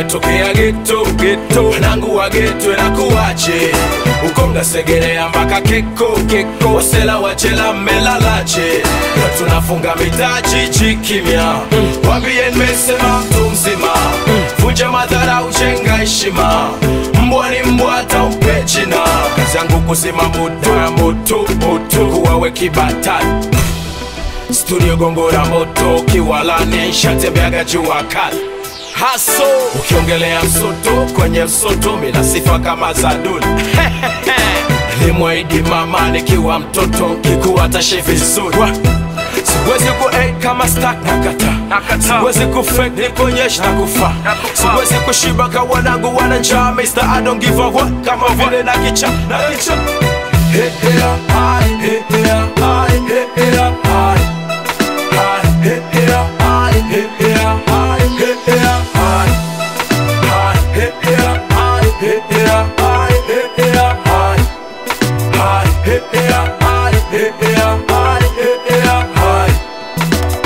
umetokea geto geto wanangu wa geto nakuwache uko mnasegerea mpaka keko keko wasela wachela mmelalache na tunafunga mitaji chikimya wambie nimesema mtu mzima vunja madhara uchenga heshima mbwa ni mbwa hata umpe jina kazi yangu kusema moto ya moto moto kuwawe kibatani studio gongora moto kiwalani shatembeaga jua kali haso ukiongelea msoto kwenye msoto mina sifa kama za duli limwaidi mama nikiwa mtoto kikuwa tashe vizuri Wa- siwezi ku aid kama stak nakata siwezi ku fake nikuonyesha na kufa siwezi kushiba ka wanangu wana njaa Mr. I don't give a what kama vile na kicha na kicha Hey, hey, hi, hey, hey, hi, hey, hey, hi. Hi, hey, hey, hi, hey, hey, hi, hey, hey, hi. Hi, hey, hey, hi, hey, hey, hi, hey, hey, hi. Hi, hey, hey, hi, hey, hey, hi, hey, hey, hi.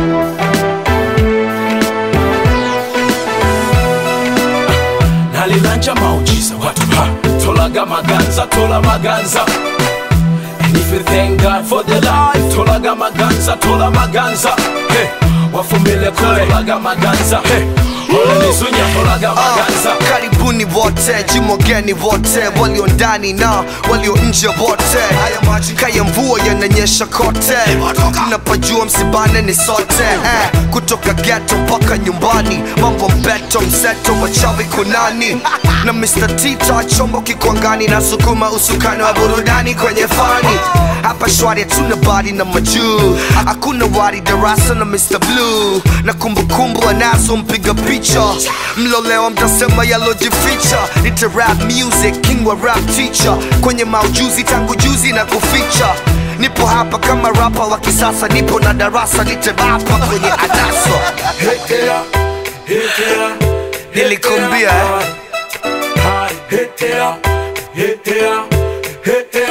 nalilanja maujiza watu ha tolaga maganza tola maganza And if you thank God for the life tolaga maganza tola maganza hey, wafumile kule tolaga maganza hey, ole nizunya tolaga maganza Ah, karibuni wote jimogeni wote walio ndani na walio nje wote kaya mvua yananyesha kote napajua msibane ni sote eh, kutoka geto mpaka nyumbani mambo mbeto mseto wachawi kunani na Mr. Tita chombo kikwangani na sukuma usukani wa burudani kwenye fani hapa shwari hatuna bari na majuu hakuna wari darasa na Mr. Blue na kumbukumbu anazo mpiga picha mlolewa mtasema yalojificha nita rap music king wa rap teacher kwenye maujuzi tangu juzi na kuficha nipo hapa kama rapa wa kisasa nipo na darasa nitebapa kwenye adaso Hekea, hekea, Nilikuambia, eh. Hai, hekea, hekea, hekea,